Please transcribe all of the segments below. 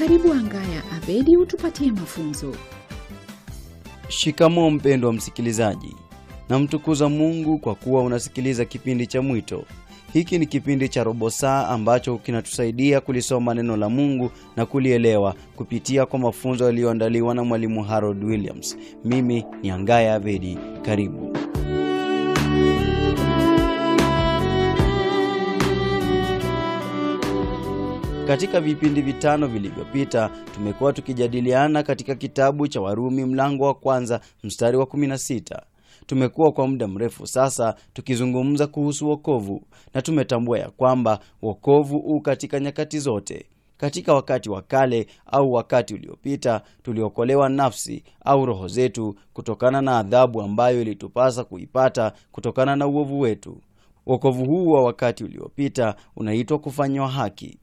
Karibu Angaya Abedi utupatie mafunzo. Shikamoo mpendwa msikilizaji, namtukuza Mungu kwa kuwa unasikiliza kipindi cha Mwito. Hiki ni kipindi cha robo saa ambacho kinatusaidia kulisoma neno la Mungu na kulielewa kupitia kwa mafunzo yaliyoandaliwa na mwalimu Harold Williams. Mimi ni Angaya Avedi, karibu. Katika vipindi vitano vilivyopita tumekuwa tukijadiliana katika kitabu cha Warumi mlango wa kwanza mstari wa 16. Tumekuwa kwa muda mrefu sasa tukizungumza kuhusu wokovu na tumetambua ya kwamba wokovu u katika nyakati zote. Katika wakati wa kale au wakati uliopita, tuliokolewa nafsi au roho zetu kutokana na adhabu ambayo ilitupasa kuipata kutokana na uovu wetu. Wokovu huu wa wakati uliopita unaitwa kufanywa haki.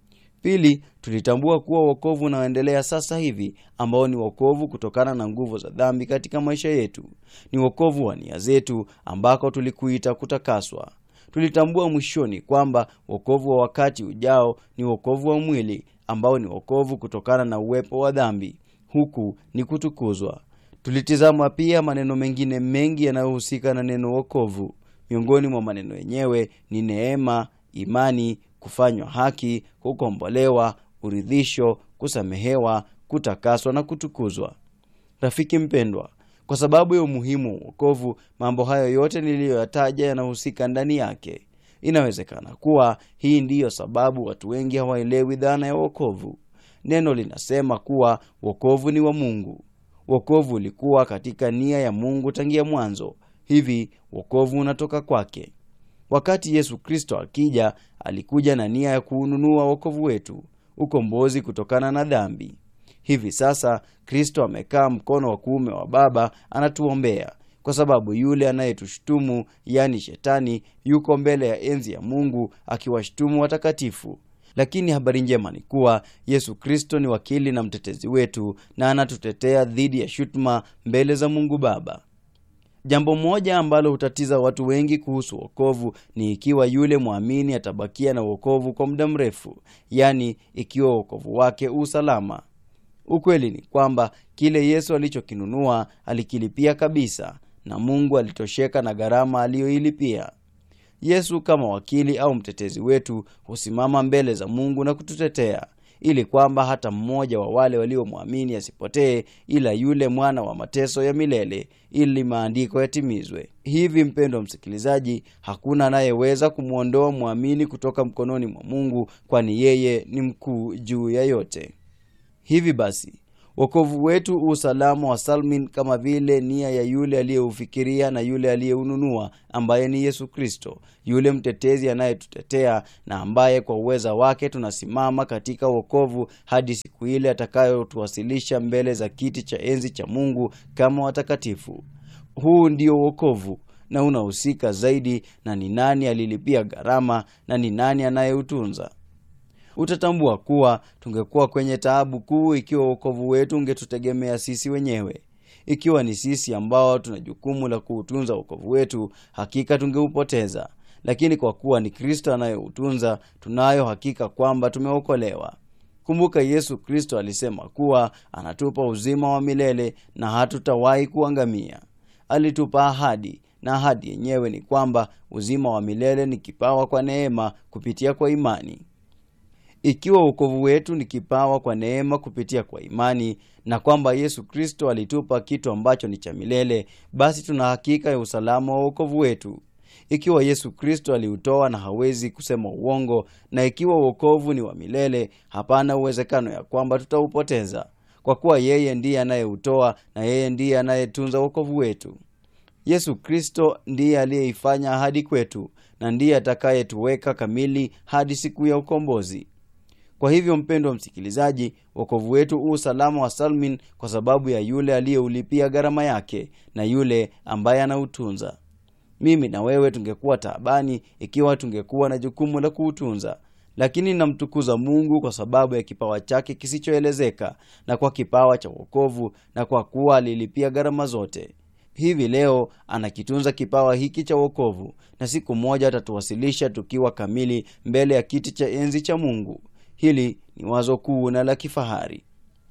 Pili, tulitambua kuwa wokovu unaoendelea sasa hivi ambao ni wokovu kutokana na nguvu za dhambi katika maisha yetu, ni wokovu wa nia zetu ambako tulikuita kutakaswa. Tulitambua mwishoni kwamba wokovu wa wakati ujao ni wokovu wa mwili ambao ni wokovu kutokana na uwepo wa dhambi, huku ni kutukuzwa. Tulitizama pia maneno mengine mengi yanayohusika na neno wokovu. Miongoni mwa maneno yenyewe ni neema, imani kufanywa haki, kukombolewa, uridhisho, kusamehewa, kutakaswa na kutukuzwa. Rafiki mpendwa, kwa sababu ya umuhimu wa wokovu, mambo hayo yote niliyoyataja yanahusika ndani yake. Inawezekana kuwa hii ndiyo sababu watu wengi hawaelewi dhana ya wokovu. Neno linasema kuwa wokovu ni wa Mungu. Wokovu ulikuwa katika nia ya Mungu tangia mwanzo, hivi wokovu unatoka kwake. Wakati Yesu Kristo akija, alikuja na nia ya kuununua wokovu wetu, ukombozi kutokana na dhambi. Hivi sasa Kristo amekaa mkono wa kuume wa Baba, anatuombea kwa sababu yule anayetushutumu, yaani Shetani, yuko mbele ya enzi ya Mungu akiwashutumu watakatifu. Lakini habari njema ni kuwa Yesu Kristo ni wakili na mtetezi wetu, na anatutetea dhidi ya shutuma mbele za Mungu Baba. Jambo moja ambalo hutatiza watu wengi kuhusu wokovu ni ikiwa yule mwamini atabakia na wokovu kwa muda mrefu, yaani ikiwa wokovu wake usalama. Ukweli ni kwamba kile Yesu alichokinunua alikilipia kabisa, na Mungu alitosheka na gharama aliyoilipia. Yesu kama wakili au mtetezi wetu husimama mbele za Mungu na kututetea ili kwamba hata mmoja wa wale waliomwamini asipotee, ila yule mwana wa mateso ya milele, ili maandiko yatimizwe. Hivi mpendwa msikilizaji, hakuna anayeweza kumwondoa mwamini kutoka mkononi mwa Mungu, kwani yeye ni mkuu juu ya yote. Hivi basi wokovu wetu usalama wa salmin kama vile nia ya yule aliyeufikiria na yule aliyeununua, ambaye ni Yesu Kristo, yule mtetezi anayetutetea na ambaye kwa uweza wake tunasimama katika wokovu hadi siku ile atakayotuwasilisha mbele za kiti cha enzi cha Mungu kama watakatifu. Huu ndio wokovu na unahusika zaidi na ni nani alilipia gharama na ni nani anayeutunza. Utatambua kuwa tungekuwa kwenye taabu kuu ikiwa wokovu wetu ungetutegemea sisi wenyewe. Ikiwa ni sisi ambao tuna jukumu la kuutunza wokovu wetu, hakika tungeupoteza. Lakini kwa kuwa ni Kristo anayeutunza, tunayo hakika kwamba tumeokolewa. Kumbuka, Yesu Kristo alisema kuwa anatupa uzima wa milele na hatutawahi kuangamia. Alitupa ahadi, na ahadi yenyewe ni kwamba uzima wa milele ni kipawa kwa neema kupitia kwa imani. Ikiwa wokovu wetu ni kipawa kwa neema kupitia kwa imani na kwamba Yesu Kristo alitupa kitu ambacho ni cha milele, basi tuna hakika ya usalama wa wokovu wetu. Ikiwa Yesu Kristo aliutoa na hawezi kusema uongo, na ikiwa wokovu ni wa milele, hapana uwezekano ya kwamba tutaupoteza, kwa kuwa yeye ndiye anayeutoa na yeye ndiye anayetunza wokovu wetu. Yesu Kristo ndiye aliyeifanya ahadi kwetu na ndiye atakayetuweka kamili hadi siku ya ukombozi. Kwa hivyo mpendwa msikilizaji, wokovu wetu u usalama wa salmin kwa sababu ya yule aliyeulipia gharama yake na yule ambaye anautunza. Mimi na wewe tungekuwa taabani ikiwa tungekuwa na jukumu la kuutunza, lakini namtukuza Mungu kwa sababu ya kipawa chake kisichoelezeka na kwa kipawa cha wokovu na kwa kuwa alilipia gharama zote. Hivi leo anakitunza kipawa hiki cha wokovu, na siku moja atatuwasilisha tukiwa kamili mbele ya kiti cha enzi cha Mungu. Hili ni wazo kuu na la kifahari.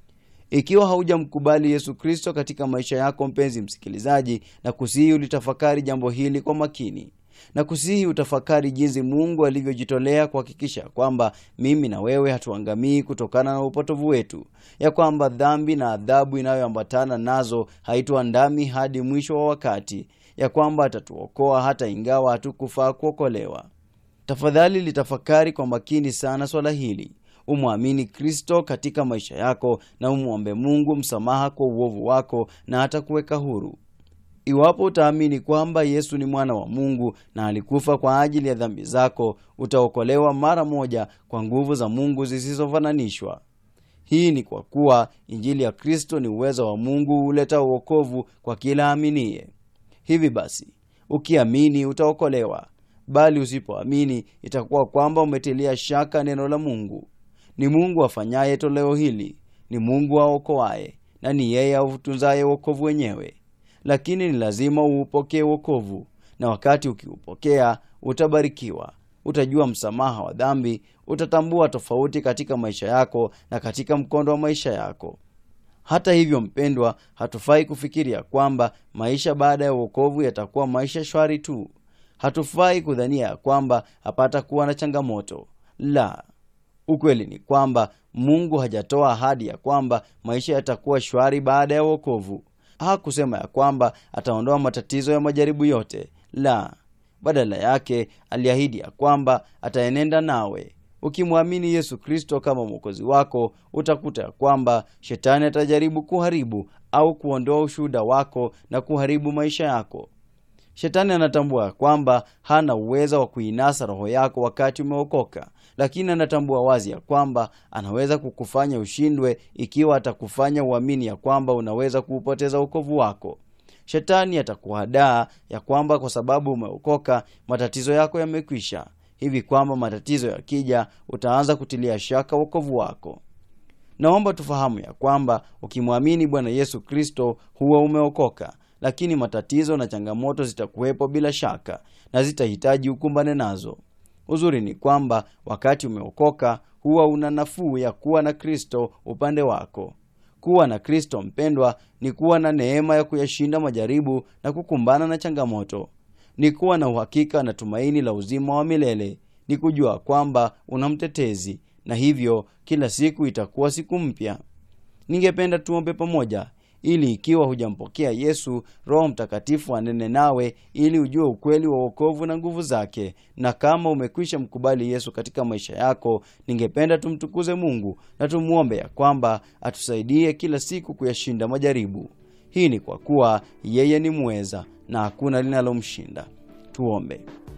Ikiwa haujamkubali Yesu Kristo katika maisha yako, mpenzi msikilizaji, na kusihi ulitafakari jambo hili kwa makini, na kusihi utafakari jinsi Mungu alivyojitolea kuhakikisha kwamba mimi na wewe hatuangamii kutokana na upotovu wetu, ya kwamba dhambi na adhabu inayoambatana nazo haituandami hadi mwisho wa wakati, ya kwamba atatuokoa hata ingawa hatukufaa kuokolewa. Tafadhali litafakari kwa makini sana swala hili. Umwamini Kristo katika maisha yako na umwombe Mungu msamaha kwa uovu wako na atakuweka huru. Iwapo utaamini kwamba Yesu ni mwana wa Mungu na alikufa kwa ajili ya dhambi zako, utaokolewa mara moja kwa nguvu za Mungu zisizofananishwa. Hii ni kwa kuwa Injili ya Kristo ni uwezo wa Mungu huleta uokovu kwa kila aminiye. Hivi basi, ukiamini utaokolewa, bali usipoamini itakuwa kwamba umetilia shaka neno la Mungu. Ni Mungu afanyaye toleo hili, ni Mungu aokoaye, na ni yeye autunzaye wokovu wenyewe. Lakini ni lazima uupokee wokovu, na wakati ukiupokea utabarikiwa, utajua msamaha wa dhambi, utatambua tofauti katika maisha yako na katika mkondo wa maisha yako. Hata hivyo, mpendwa, hatufai kufikiria kwamba maisha baada ya wokovu yatakuwa maisha shwari tu. Hatufai kudhania ya kwamba hapata kuwa na changamoto. La, ukweli ni kwamba Mungu hajatoa ahadi ya kwamba maisha yatakuwa shwari baada ya wokovu. Hakusema ya kwamba ataondoa matatizo ya majaribu yote. La, badala yake aliahidi ya kwamba ataenenda nawe. Ukimwamini Yesu Kristo kama mwokozi wako, utakuta ya kwamba shetani atajaribu kuharibu au kuondoa ushuhuda wako na kuharibu maisha yako. Shetani anatambua ya kwamba hana uwezo wa kuinasa roho yako wakati umeokoka, lakini anatambua wazi ya kwamba anaweza kukufanya ushindwe ikiwa atakufanya uamini ya kwamba unaweza kuupoteza wokovu wako. Shetani atakuhadaa ya kwamba kwa sababu umeokoka matatizo yako yamekwisha, hivi kwamba matatizo yakija utaanza kutilia shaka wokovu wako. Naomba tufahamu ya kwamba ukimwamini Bwana Yesu Kristo huwa umeokoka, lakini matatizo na changamoto zitakuwepo bila shaka na zitahitaji ukumbane nazo. Uzuri ni kwamba wakati umeokoka huwa una nafuu ya kuwa na Kristo upande wako. Kuwa na Kristo, mpendwa, ni kuwa na neema ya kuyashinda majaribu na kukumbana na changamoto. Ni kuwa na uhakika na tumaini la uzima wa milele. Ni kujua kwamba una mtetezi, na hivyo kila siku itakuwa siku mpya. Ningependa tuombe pamoja ili ikiwa hujampokea Yesu, Roho Mtakatifu anene nawe ili ujue ukweli wa wokovu na nguvu zake. Na kama umekwisha mkubali Yesu katika maisha yako, ningependa tumtukuze Mungu na tumwombe ya kwamba atusaidie kila siku kuyashinda majaribu. Hii ni kwa kuwa yeye ni mweza na hakuna linalomshinda. Tuombe.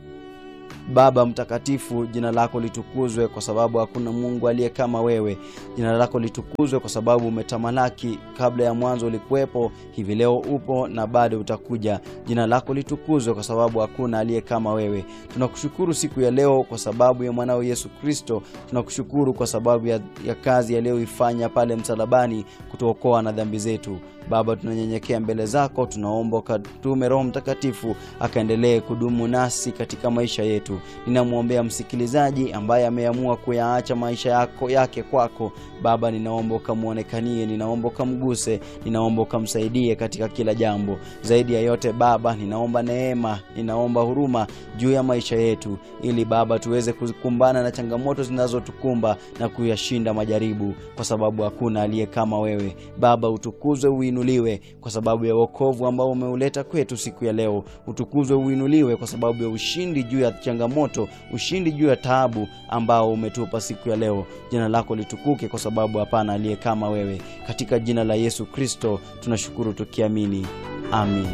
Baba mtakatifu, jina lako litukuzwe, kwa sababu hakuna Mungu aliye kama wewe. Jina lako litukuzwe kwa sababu umetamalaki. Kabla ya mwanzo ulikuwepo, hivi leo upo na bado utakuja. Jina lako litukuzwe kwa sababu hakuna aliye kama wewe. Tunakushukuru siku ya leo kwa sababu ya mwanao Yesu Kristo. Tunakushukuru kwa sababu ya, ya kazi aliyoifanya pale msalabani kutuokoa na dhambi zetu. Baba, tunanyenyekea mbele zako, tunaomba ukatume Roho Mtakatifu akaendelee kudumu nasi katika maisha yetu. Ninamwombea msikilizaji ambaye ameamua kuyaacha maisha yako yake kwako. Baba, ninaomba ukamwonekanie, ninaomba ukamguse, ninaomba ukamsaidie katika kila jambo. Zaidi ya yote Baba, ninaomba neema, ninaomba huruma juu ya maisha yetu, ili Baba tuweze kukumbana na changamoto zinazotukumba na kuyashinda majaribu, kwa sababu hakuna aliye kama wewe. Baba, utukuzwe uinuliwe kwa sababu ya wokovu ambao umeuleta kwetu siku ya leo. Utukuzwe uinuliwe kwa sababu ya ushindi juu ya changamoto, ushindi juu ya taabu ambao umetupa siku ya leo. Jina lako litukuke kwa sababu hapana aliye kama wewe. Katika jina la Yesu Kristo tunashukuru tukiamini, amin.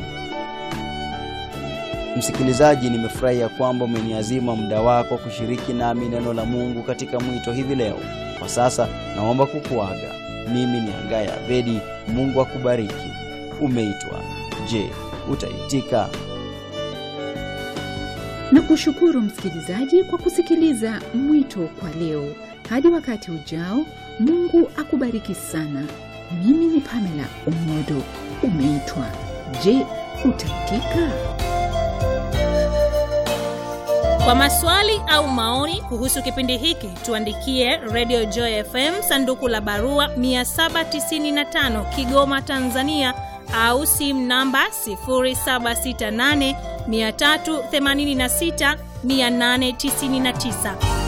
Msikilizaji, nimefurahi ya kwamba umeniazima muda wako kushiriki nami neno la Mungu katika mwito hivi leo. Kwa sasa naomba kukuaga. Mimi ni Angaya Abedi. Mungu akubariki. Umeitwa. Je, utaitika? Na kushukuru msikilizaji kwa kusikiliza mwito kwa leo. Hadi wakati ujao, Mungu akubariki sana. Mimi ni Pamela Umodo. Umeitwa. Je, utaitika? Kwa maswali au maoni kuhusu kipindi hiki tuandikie Radio Joy FM sanduku la barua 795 Kigoma, Tanzania au simu namba 0768 386 899.